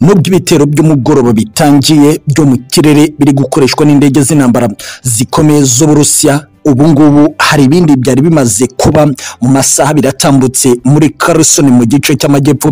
nubwo ibitero by'umugoroba bitangiye byo mu kirere biri gukoreshwa n'indege z'intambara zikomeye z'uburusiya ubu ngubu hari ibindi byari bimaze kuba mu masaha biratambutse muri Carson mu gice cy'amajyepfo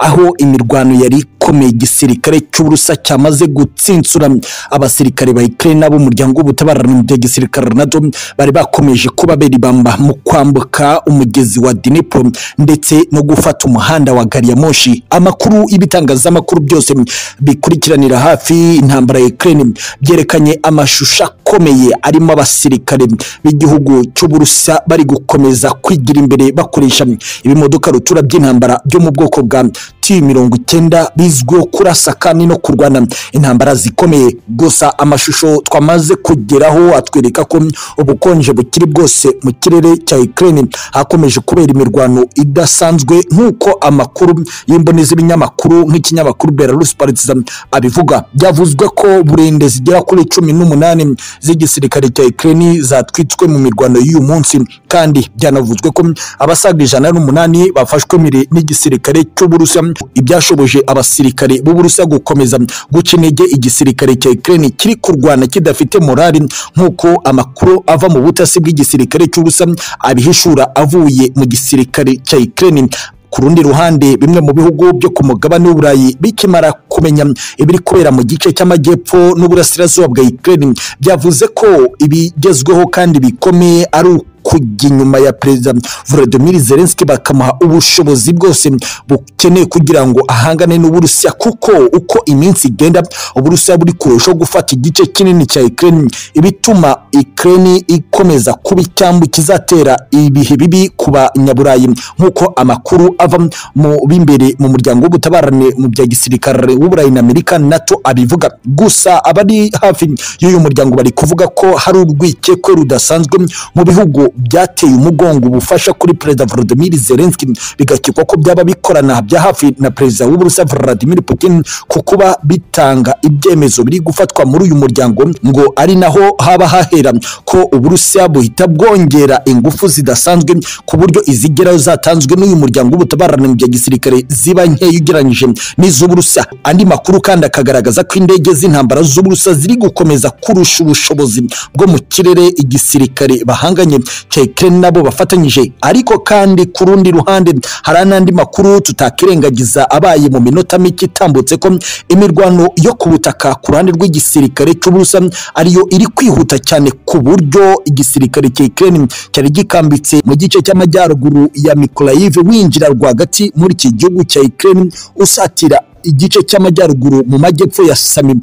aho imirwano yari ikomeye igisirikare cy'uburusa cyamaze gutsinsura abasirikare ba Ukraine b'umuryango w'ubutabarana mu gisirikare NATO bari bakomeje kubabera ibamba mu kwambuka umugezi wa Dnipro ndetse no gufata umuhanda wa gari ya moshi amakuru y'ibitangazamakuru byose bikurikiranira hafi intambara ya Ukraine byerekanye amashusho akomeye arimo abasirikare b'igihugu cy'uburusa bari gukomeza kwigira imbere bakoresha ibimodoka rutura by'intambara byo mu bwoko bwa mirongo icyenda bizwiho kurasa kandi no kurwana intambara zikomeye gusa amashusho twamaze kugeraho atwereka ko ubukonje bukiri bwose mu kirere cya Ukraine hakomeje kubera imirwano idasanzwe nk'uko amakuru y'imboni z'ibinyamakuru nk'ikinyamakuru Belarus Partizan abivuga byavuzwe ko burende zigera kuri cumi n'umunani z'igisirikare cya Ukraine zatwitswe mu mirwano y'uyu munsi kandi byanavuzwe ko abasaga ijana n'umunani bafashwe n'igisirikare cy'uburusiya ibyashoboje abasirikare b'uburusiya gukomeza guca intege igisirikare cya Ukraine kiri kurwana kidafite morali nk'uko amakuru ava mu butasi bw'igisirikare cy'uburusiya abihishura avuye mu gisirikare cya Ukraine ku rundi ruhande bimwe mu bihugu byo ku mugabane w'uburayi bikimara kumenya ibiri kubera mu gice cy'amajyepfo n'uburasirazuba bwa Ukraine byavuze ko ibigezweho kandi bikomeye ari kujya inyuma ya perezida Volodymyr Zelensky bakamuha ubushobozi bwose bukeneye kugira ngo ahangane n'uburusiya kuko uko iminsi igenda uburusiya buri kurushaho gufata igice kinini cya Ukraine ibituma Ukraine ikomeza kuba icyambu kizatera ibihe bibi ku banyaburayi nk'uko amakuru ava mu b'imbere mu muryango w'ubutabarane mu bya gisirikare w'uburayi na Amerika NATO abivuga gusa abari hafi y'uyu muryango bari kuvuga ko hari urwikekwe rudasanzwe mu bihugu byateye umugongo ubufasha kuri perezida Volodymyr Zelensky bigakekwa ko byaba bikorana bya hafi na perezida w'Uburusiya Vladimir Putin ku kuba bitanga ibyemezo biri gufatwa muri uyu muryango ngo ari naho haba hahera ko Uburusiya buhita bwongera ingufu zidasanzwe ku buryo izigeraho zatanzwe n'uyu muryango w'ubutabarana mu bya gisirikare ziba nkeya ugereranyije n'iz'Uburusiya andi makuru kandi akagaragaza ko indege z'intambara z'Uburusiya ziri gukomeza kurusha ubushobozi bwo mu kirere igisirikare bahanganye Ukraine nabo bafatanyije ariko kandi ku rundi ruhande hari n'andi makuru tutakirengagiza abaye mu minota mike itambutse ko imirwano yo ku butaka ku ruhande rw'igisirikare cy'uburusa ariyo iri kwihuta cyane ku buryo igisirikare cya Ukraine cyari gikambitse mu gice cy'amajyaruguru ya Mykolaiv winjira rwagati muri iki gihugu cya Ukraine usatira igice cy'amajyaruguru mu majyepfo ya Sami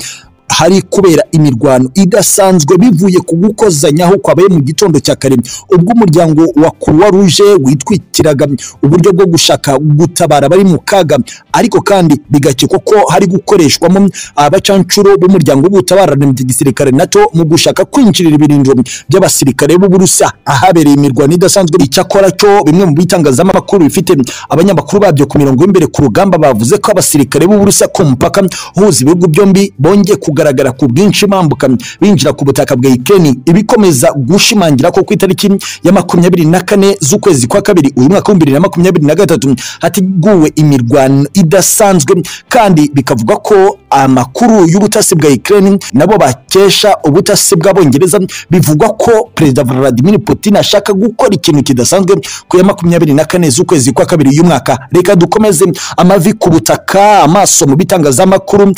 hari kubera imirwano idasanzwe bivuye ku gukozanyaho kwabaye mu gitondo cya kare ubwo umuryango wa Croix Rouge witwikiraga uburyo bwo gushaka gutabara abari mu kaga ariko kandi bigakekwa ko hari gukoreshwamo abacancuro b'umuryango w'ubutabarane mu gisirikare NATO mu gushaka kwinjirira ibirindiro by'abasirikare b'Uburusiya ahabereye imirwano idasanzwe icyakora cyo bimwe mu bitangazamakuru bifite abanyamakuru babyo ku mirongo y'imbere ku rugamba bavuze ko abasirikare b'Uburusiya ku mupaka uhuza ibihugu byombi bongeye ku kugaragara ku bwinshi bambuka binjira ku butaka bwa Ukraine ibikomeza gushimangira ko ku itariki ya makumyabiri na kane z'ukwezi kwa kabiri uyu mwaka w'ibiri na makumyabiri na gatatu hateguwe imirwano idasanzwe kandi bikavuga ko amakuru y'ubutasi bwa Ukraine nabo bakesha ubutasi bw'abongereza bivugwa ko perezida Vladimir Putin ashaka gukora ikintu kidasanzwe ku ya makumyabiri na kane z'ukwezi kwa kabiri uyu mwaka reka dukomeze amavi ku butaka amaso mu bitangazamakuru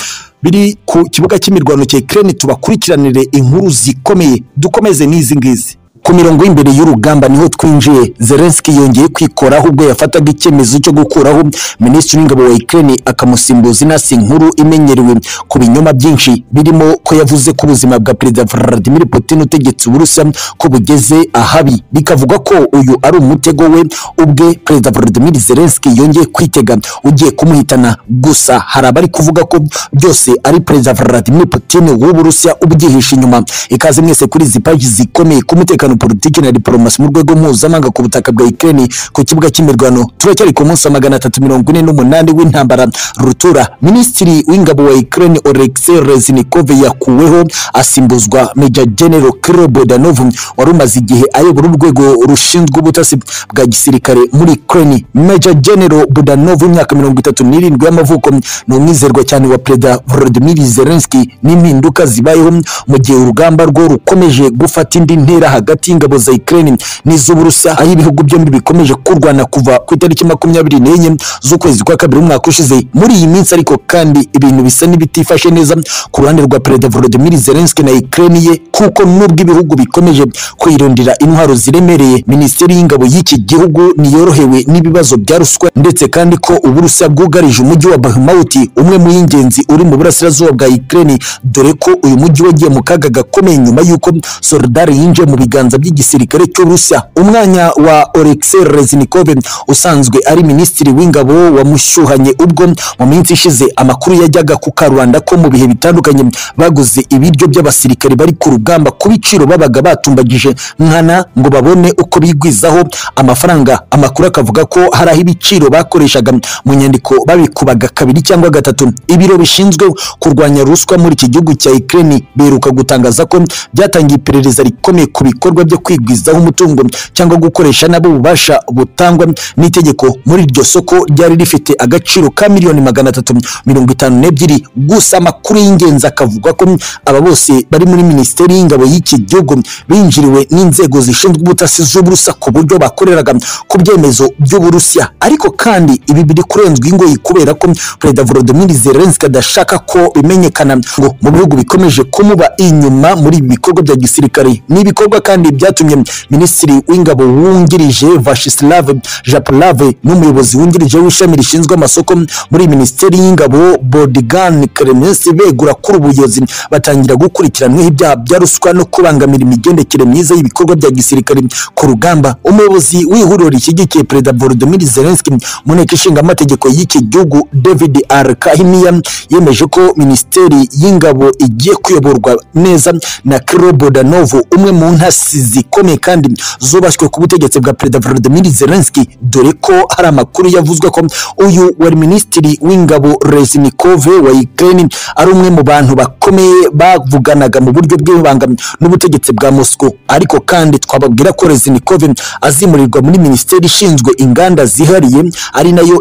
biri ku kibuga cy'imirwano cya Ukraine tubakurikiranire inkuru zikomeye dukomeze n'izi ngizi ku mirongo y'imbere y'urugamba niho twinjiye Zelensky yongeye kwikoraho ubwo yafataga icyemezo cyo gukuraho minisitiri w'ingabo wa Ukraine akamusimbuza inasi nkuru imenyerewe ku binyoma byinshi birimo ko yavuze ko ubuzima bwa perezida Vladimir Putin utegetse Uburusiya ko bugeze ahabi bikavuga ko uyu ari umutego we ubwe perezida Vladimir Zelensky yongeye kwitega ugiye kumuhitana gusa hari abari kuvuga ko byose ari perezida Vladimir Putin w'Uburusiya ubyihishe inyuma ikaze mwese kuri izi paji zikomeye ku mutekano politiki na diporomasi mu rwego mpuzamahanga ku butaka bwa Ukraine ku kibuga cy'imirwano turacyari ku munsi wa magana atatu mirongo ine n'umunani w'intambara rutura minisitiri w'ingabo wa Ukraine Oleksiy Reznikov yakuweho asimbuzwa Major General Kirill Bodanov wari umaze igihe ayobora urwego rushinzwe ubutasi bwa gisirikare muri Ukraine Major General Bodanov w'imyaka mirongo itatu n'irindwi y'amavuko ni umwizerwa cyane wa Perezida Volodymyr Zelensky n'impinduka zibayeho mu gihe urugamba rwo rukomeje gufata indi ntera hagati y'ingabo za Ukraine n'iz'Uburusiya aho ibihugu byombi bikomeje kurwana kuva ku itariki makumyabiri n'enye z'ukwezi kwa kabiri umwaka ushize muri iyi minsi ariko kandi ibintu bisa n'ibitifashe neza ku ruhande rwa Perezida Volodymyr Zelensky na Ukraine ye kuko nubwo ibihugu bikomeje kwirondera intwaro ziremereye minisiteri y'ingabo y'iki gihugu ntiyorohewe n'ibibazo bya ruswa ndetse kandi ko Uburusiya bwugarije umujyi wa Bakhmut umwe mu y'ingenzi uri mu burasirazuba bwa Ukraine dore ko uyu mujyi wagiye mu kaga gakomeye nyuma y'uko Soledar yinjiye mu biganza by'igisirikare cy'Uburusiya umwanya wa Oleksiy Reznikov usanzwe ari minisitiri w'ingabo wamushyuhanye ubwo mu minsi ishize amakuru yajyaga ku Karubanda ko mu bihe bitandukanye baguze ibiryo by'abasirikare bari ku rugamba ku biciro babaga batumbagije nkana ngo babone uko bigwizaho amafaranga amakuru akavuga ko hari aho ibiciro bakoreshaga mu nyandiko babikubaga kabiri cyangwa gatatu ibiro bishinzwe kurwanya ruswa muri iki gihugu cya Ukraine biheruka gutangaza ko byatangiye iperereza rikomeye ku bikorwa byo kwigwizaho umutungo cyangwa gukoresha nabo ububasha butangwa n'itegeko muri iryo soko ryari rifite agaciro ka miliyoni magana atatu mirongo itanu n'ebyiri gusa amakuru y'ingenzi akavuga ko aba bose bari muri minisiteri y'ingabo y'iki gihugu binjiriwe n'inzego zishinzwe ubutasi z'uburusa ku buryo bakoreraga ku byemezo by'uburusiya ariko kandi ibi biri kurenzwa ingoyi kubera ko perezida Volodymyr Zelensky adashaka ko bimenyekana ngo mu bihugu bikomeje kumuba inyuma muri ibi bikorwa bya gisirikare ni ibikorwa kandi byatumye minisitiri w'ingabo wungirije Vashislav Japarlave n'umuyobozi wungirije w'ishami rishinzwe amasoko muri minisiteri y'ingabo Bodigan Kremensi begura kuri ubuyobozi batangira gukurikiranwaho ibyaha bya ruswa no kubangamira imigendekere myiza y'ibikorwa bya gisirikare ku rugamba umuyobozi w'ihuriro rishyigikiye perezida Volodymyr Zelensky mu nteko ishinga amategeko y'iki gihugu David R Kahimiya yemeje ko minisiteri y'ingabo igiye kuyoborwa neza na Kirill Bodanov umwe mu ntasi zikomeye kandi zubashywe ku butegetsi bwa perezida Volodymyr Zelensky dore ko hari amakuru yavuzwe ko uyu wari minisitiri w'ingabo Reznikov wa Ukraine ari umwe mu bantu bakomeye bavuganaga mu buryo bw'ibanga n'ubutegetsi bwa Moscow ariko kandi twababwira ko Reznikov azimurirwa muri minisiteri ishinzwe inganda zihariye ari nayo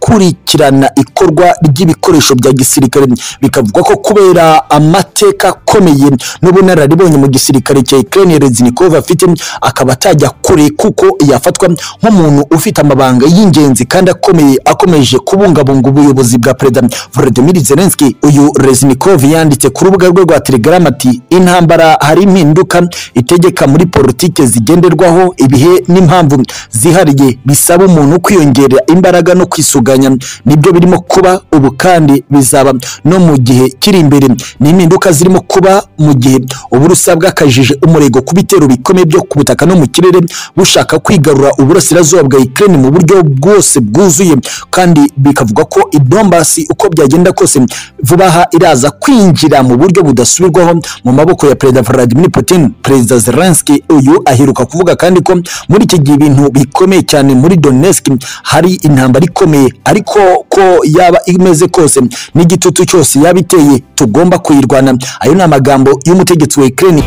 kurikirana ikorwa ry'ibikoresho bya gisirikare bikavugwa ko kubera amateka akomeye n'ubunararibonye mu gisirikare cya Ukraine Reznikov afite akaba atajya kure kuko yafatwa nk'umuntu ufite amabanga y'ingenzi kandi akomeye akomeje kubungabunga ubuyobozi bwa Perezida Volodymyr Zelensky uyu Reznikov yanditse ku rubuga rwe rwa Telegram ati intambara hari impinduka itegeka muri politike zigenderwaho ibihe n'impamvu zihariye bisaba umuntu kwiyongera imbaraga no kwisuga gutunganya nibyo birimo kuba ubu kandi bizaba no mu gihe kiri imbere ni impinduka zirimo kuba mu gihe uburusiya bwakajije umurego ku bitero bikomeye byo ku butaka no mu kirere bushaka kwigarura uburasirazuba bwa Ukraine mu buryo bwose bwuzuye kandi bikavuga ko idombasi uko byagenda kose vuba aha iraza kwinjira mu buryo budasubirwaho mu maboko ya perezida Vladimir Putin perezida Zelensky uyu aheruka kuvuga kandi ko muri iki gihe ibintu bikomeye cyane muri Donetsk hari intambara ikomeye ariko ko yaba imeze kose n'igitutu cyose yaba iteye tugomba kuyirwana ayo ni amagambo y'umutegetsi wa Ukraine